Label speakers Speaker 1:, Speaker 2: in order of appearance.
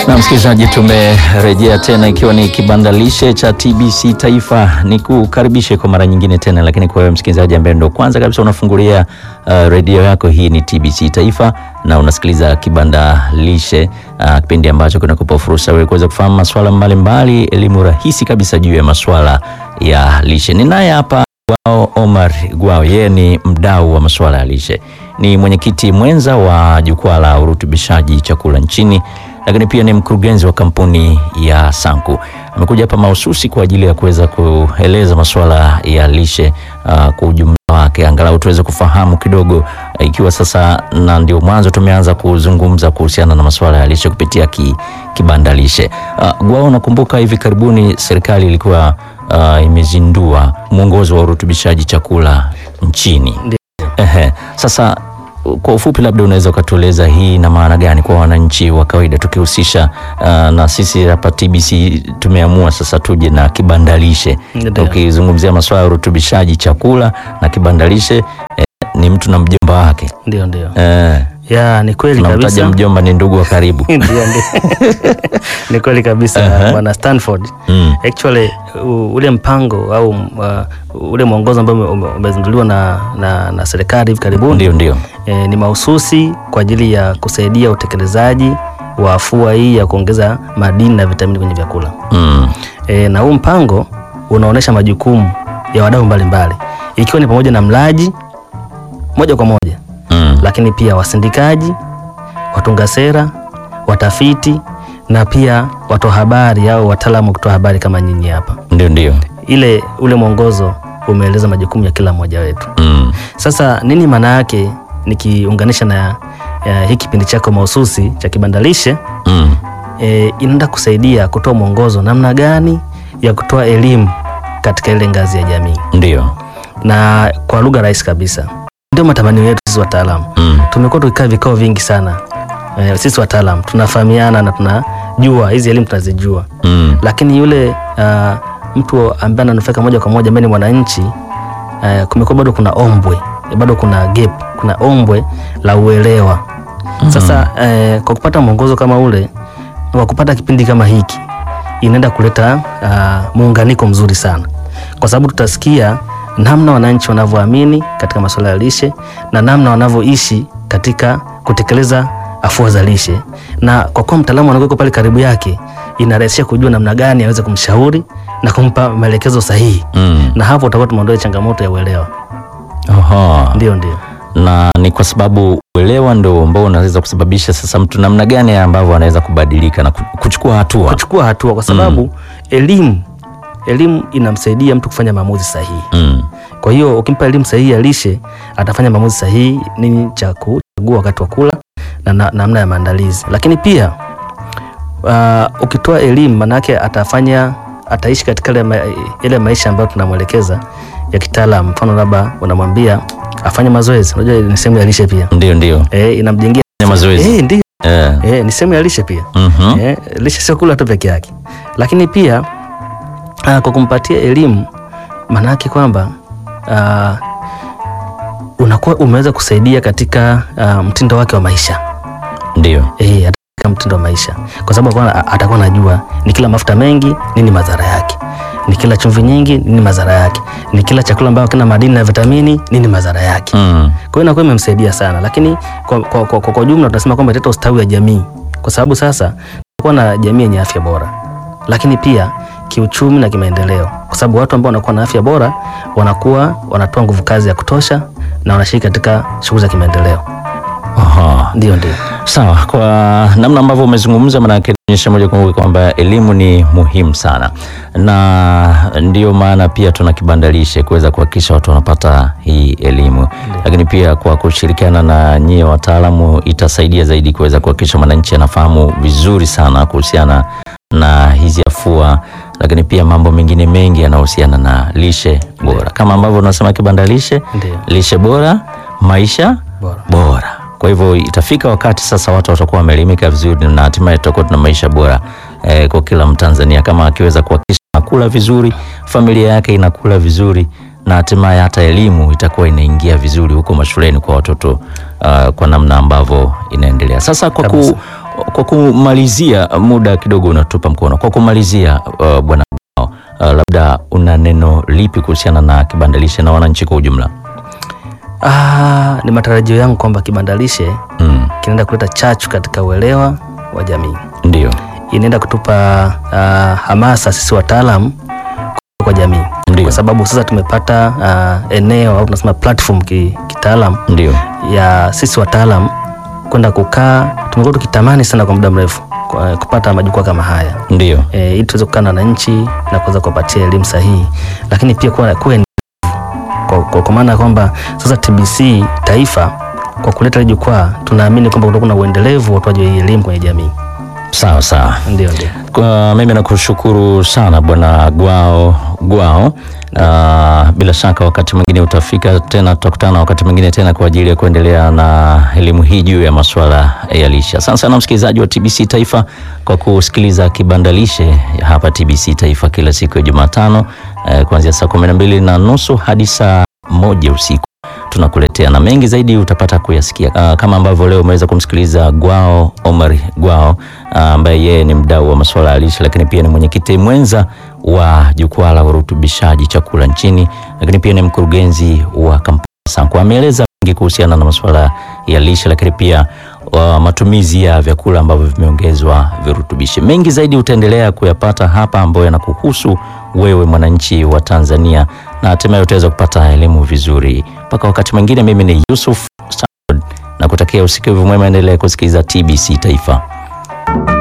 Speaker 1: Na msikilizaji, tumerejea tena ikiwa ni kibandalishe cha TBC Taifa. Ni kukaribishe kwa mara nyingine tena, lakini kwa wewe msikilizaji ambaye ndo kwanza kabisa unafungulia uh, redio yako, hii ni TBC Taifa na unasikiliza kibandalishe uh, kipindi ambacho kinakupa fursa wewe kuweza kufahamu masuala mbalimbali, elimu rahisi kabisa juu ya masuala ya lishe. Ninaye hapa Gwao Omar Gwao, yeye ni mdau wa masuala ya lishe, ni mwenyekiti mwenza wa jukwaa la urutubishaji chakula nchini, lakini pia ni mkurugenzi wa kampuni ya Sanku. Amekuja hapa mahususi kwa ajili ya kuweza kueleza masuala ya lishe uh, kwa ujumla wake, angalau tuweze kufahamu kidogo uh, ikiwa sasa na ndio mwanzo tumeanza kuzungumza kuhusiana na masuala ya lishe kupitia ki, kibanda lishe. Uh, Gwao, nakumbuka hivi karibuni serikali ilikuwa uh, imezindua mwongozo wa urutubishaji chakula nchini. Ehe, sasa kwa ufupi labda unaweza ukatueleza hii ina maana gani kwa wananchi wa kawaida tukihusisha uh, na sisi hapa TBC tumeamua sasa tuje na kibandalishe.
Speaker 2: Ndio.
Speaker 1: Ukizungumzia masuala ya urutubishaji chakula na kibandalishe eh, ni mtu na mjomba wake
Speaker 2: Ndio, ndio.
Speaker 1: eh,
Speaker 2: Ya, ni kweli
Speaker 1: tunamtaja
Speaker 2: kabisa.
Speaker 1: mjomba ni ndugu wa karibu
Speaker 2: Ndio, ndio. Ni kweli kabisa bwana Stanford.
Speaker 1: mm.
Speaker 2: Actually u- ule mpango au uh, ule mwongozo ambao ume- ume- umezinduliwa na, na, na serikali hivi karibuni
Speaker 1: Ndio, ndio
Speaker 2: e, ni mahususi kwa ajili ya kusaidia utekelezaji wa afua hii ya kuongeza madini na vitamini kwenye vyakula.
Speaker 1: mm.
Speaker 2: E, na huu mpango unaonyesha majukumu ya wadau mbalimbali ikiwa ni pamoja na mlaji moja kwa moja,
Speaker 1: Mm.
Speaker 2: lakini pia wasindikaji, watunga sera, watafiti na pia watoa habari au wataalamu wa kutoa habari kama nyinyi hapa.
Speaker 1: Ndio, ndio
Speaker 2: Ile ule mwongozo umeeleza majukumu ya kila mmoja wetu.
Speaker 1: mm.
Speaker 2: Sasa nini maana yake nikiunganisha na ya, hii kipindi chako mahususi cha kibandalishe
Speaker 1: Mm.
Speaker 2: e, inaenda kusaidia kutoa mwongozo namna gani ya kutoa elimu katika ile ngazi ya jamii,
Speaker 1: Ndio
Speaker 2: na kwa lugha rahisi kabisa, ndio matamanio yetu sisi wataalamu.
Speaker 1: mm.
Speaker 2: Tumekuwa tukikaa vikao vingi sana e, sisi wataalamu tunafahamiana na tunajua hizi elimu tunazijua,
Speaker 1: Mm.
Speaker 2: lakini yule uh, mtu ambaye ananufaika moja kwa moja ambaye ni mwananchi uh, kumekuwa bado kuna ombwe bado kuna gap, kuna ombwe la uelewa. Sasa eh, kwa kupata mwongozo kama ule kwa kupata kipindi kama hiki inaenda kuleta uh, muunganiko mzuri sana, kwa sababu tutasikia namna wananchi wanavyoamini katika masuala ya lishe na namna wanavyoishi katika kutekeleza afua za lishe, na kwa kuwa mtaalamu anakuwa pale karibu yake, inarahisisha kujua namna gani aweze kumshauri na kumpa maelekezo sahihi,
Speaker 1: Mm.
Speaker 2: na hapo utakuwa tumeondoa changamoto ya uelewa.
Speaker 1: Aha.
Speaker 2: Ndio, ndio.
Speaker 1: na ni kwa sababu uelewa ndo ambao unaweza kusababisha sasa mtu namna gani ambavyo anaweza kubadilika na ku- kuchukua hatua.
Speaker 2: kuchukua hatua kwa sababu elimu elimu inamsaidia mtu kufanya maamuzi sahihi.
Speaker 1: Mm.
Speaker 2: Kwa hiyo ukimpa elimu sahihi ya lishe atafanya maamuzi sahihi, nini cha kuchagua wakati wa kula na na- namna ya maandalizi. Lakini pia uh, ukitoa elimu manake atafanya ataishi katika ile, ma, ile maisha ambayo tunamwelekeza ya kitaalam. Mfano labda unamwambia afanye mazoezi, unajua ni sehemu ya lishe pia
Speaker 1: Ndio, ndio
Speaker 2: eh, inamjengea
Speaker 1: Fanya mazoezi
Speaker 2: eh, ndio
Speaker 1: eh.
Speaker 2: eh, ni sehemu ya lishe pia
Speaker 1: Mhm.
Speaker 2: Eh, lishe sio kula tu peke yake, lakini pia ah, kwa kumpatia elimu, maana yake kwamba ah, unakuwa umeweza kusaidia katika ah, mtindo wake wa maisha
Speaker 1: Ndio
Speaker 2: eh, hata katika mtindo wa maisha, kwa sababu atakuwa- atakuwa anajua ni kila mafuta mengi nini madhara yake, ni kila chumvi nyingi nini madhara yake, ni kila chakula ambayo kina madini na vitamini nini madhara yake.
Speaker 1: mm.
Speaker 2: Kwa hiyo inakuwa imemsaidia sana, lakini kwa, kwa, kwa, kwa, kwa jumla tunasema kwamba italeta ustawi wa jamii, kwa sababu sasa tutakuwa na jamii yenye afya bora, lakini pia kiuchumi na kimaendeleo, kwa sababu watu ambao wanakuwa na afya bora wanakuwa wanatoa nguvu kazi ya kutosha na wanashiriki katika shughuli za kimaendeleo.
Speaker 1: Aha.
Speaker 2: Ndio, ndio.
Speaker 1: Sawa, kwa namna ambavyo umezungumza, maanake inaonyesha moja kwa moja kwamba elimu ni muhimu sana, na ndio maana pia tuna kibandalishe kuweza kuhakikisha watu wanapata hii elimu, lakini pia kwa kushirikiana na nyie wataalamu itasaidia zaidi kuweza kuhakikisha mwananchi anafahamu vizuri sana kuhusiana na hizi afua, lakini pia mambo mengine mengi yanayohusiana na lishe bora, kama ambavyo unasema kibandalishe,
Speaker 2: Ndio.
Speaker 1: lishe bora, maisha
Speaker 2: Bora.
Speaker 1: bora. Kwa hivyo itafika wakati sasa watu watakuwa wameelimika vizuri na hatimaye tutakuwa tuna maisha bora eh, kwa kila Mtanzania kama akiweza kuhakikisha anakula vizuri, familia yake inakula vizuri na hatimaye hata elimu itakuwa inaingia vizuri huko mashuleni kwa watoto uh, kwa namna ambavyo inaendelea sasa. Kwa
Speaker 2: Kabisa.
Speaker 1: kwa kumalizia, muda kidogo unatupa mkono. Kwa kumalizia, uh, bwana Gwao, uh, labda una neno lipi kuhusiana na kibandalishe na wananchi kwa ujumla?
Speaker 2: Ah, ni matarajio yangu kwamba kibandalishe
Speaker 1: Mm,
Speaker 2: kinaenda kuleta chachu katika uelewa wa jamii,
Speaker 1: ndio,
Speaker 2: inaenda kutupa ah, hamasa sisi wataalam kwa jamii,
Speaker 1: ndio,
Speaker 2: kwa sababu sasa tumepata ah, eneo au tunasema platform ki, kitaalam
Speaker 1: ndio,
Speaker 2: ya sisi wataalam kwenda kukaa. Tumekuwa tukitamani sana kwa muda mrefu kwa- kupata majukwaa kama haya
Speaker 1: ndio,
Speaker 2: e, ili tuweze kukaa na wananchi na kuweza kuwapatia elimu sahihi, lakini pia kuwa kuwa endelevu. kwa, kwa, kwa maana ya kwamba sasa TBC taifa kwa kuleta hili jukwaa tunaamini kwamba kutakuwa na uendelevu wa utoaji wa hii elimu kwenye jamii.
Speaker 1: sawa sawa.
Speaker 2: Ndio, ndio.
Speaker 1: Kwa mimi nakushukuru sana bwana Gwao Gwao. Uh, bila shaka wakati mwingine utafika tena, tutakutana wakati mwingine tena kwa ajili ya kuendelea na elimu hii juu ya masuala ya lishe. Asante sana msikilizaji wa TBC Taifa kwa kusikiliza kibandalishe hapa TBC Taifa kila siku ya Jumatano eh, kuanzia saa kumi na mbili na nusu hadi saa moja usiku tunakuletea na mengi zaidi utapata kuyasikia. Uh, kama ambavyo leo umeweza kumsikiliza Gwao Omar Gwao uh, ambaye yeye ni mdau wa masuala ya lishe, lakini pia ni mwenyekiti mwenza wa jukwaa la urutubishaji chakula nchini, lakini pia ni mkurugenzi wa kampuni Sanko. Ameeleza mengi kuhusiana na masuala ya lishe, lakini pia uh, matumizi ya vyakula ambavyo vimeongezwa virutubishi. Mengi zaidi utaendelea kuyapata hapa ambayo yanakuhusu wewe mwananchi wa Tanzania, na hatimaye utaweza kupata elimu vizuri. Mpaka wakati mwingine, mimi ni Yusuf Stanford na kutakia usikivu mwema, endelea kusikiliza TBC Taifa.